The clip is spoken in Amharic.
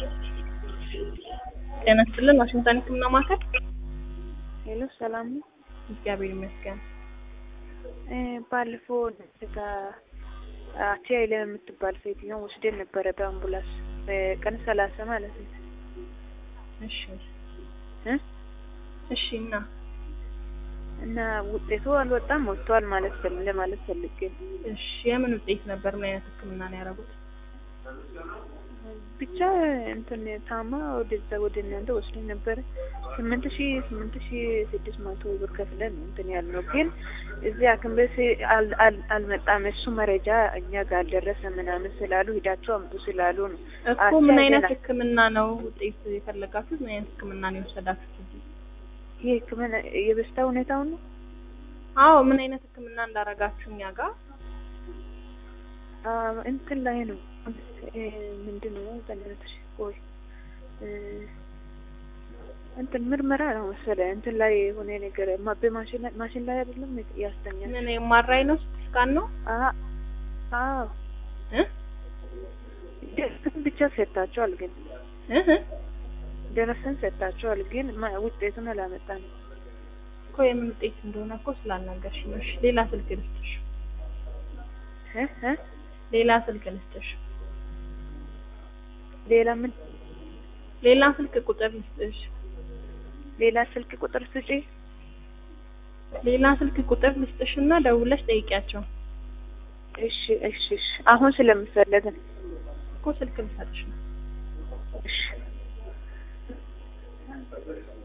ጤና ይስጥልን ዋሽንግተን ህክምና ማዕከል። ሄሎ ሰላም ነው። እግዚአብሔር ይመስገን። እ ባለፈው ጋ አቲያይለ የምትባል ሴትዮ ወስደን ነበረ በአምቡላንስ በቀን ሰላሳ ማለት ነው እሺ እ እሺ እና እና ውጤቱ አልወጣም ወጥቷል ማለት ፈል ለማለት ፈልጌ ነው። እሺ የምን ውጤት ነበር? ምን አይነት ህክምና ነው ያደረጉት? ብቻ እንትን ታማ ወደዛ ወደ እናንተ ወስደን ነበረ ስምንት ሺ ስምንት ሺ ስድስት መቶ ብር ከፍለን ነው እንትን ያልነው፣ ግን እዚህ ሐኪም ቤት አል- አል- አልመጣም እሱ መረጃ እኛ ጋር አልደረሰ ምናምን ስላሉ ሂዳችሁ አምጡ ስላሉ ነው። እኮ ምን አይነት አስያዘናል። ህክምና ነው ውጤት የፈለጋችሁት? ምን አይነት ህክምና ነው የወሰዳችሁት? እዚህ? ይህ ህክምና የበሽታ ሁኔታውን ነው። አዎ ምን አይነት ህክምና እንዳረጋችሁ እኛ ጋር አ እንትን ላይ ነው እ ምንድን ነው በእናትሽ ቆይ እ እንትን ምርመራ ነው መሰለህ እንትን ላይ የሆነ ነገር ማ- በማሽን ላይ ማሽን ላይ አይደለም ያስተኛል። ምን የማራይ ነው? ስካን ነው? አ አዎ እ ደረሰን ብቻ ሰጥታቸዋል፣ ግን እህ ደረሰን ሰጥታቸዋል፣ ግን ማ- ውጤቱን አላመጣንም። እኮ የምን ውጤት እንደሆነ እኮ ስላልነገርሽ ነው። እሺ ሌላ ስልክ ልስጥሽ። እ እ ሌላ ስልክ ልስጥሽ። ሌላ ምን ሌላ ስልክ ቁጥር ልስጥሽ። ሌላ ስልክ ቁጥር ስጪ። ሌላ ስልክ ቁጥር ልስጥሽና ደውለሽ ጠይቂያቸው። እሺ እሺ እሺ አሁን ስለምፈለግ ነው። እኮ ስልክ ልሰጥሽ ነው። እሺ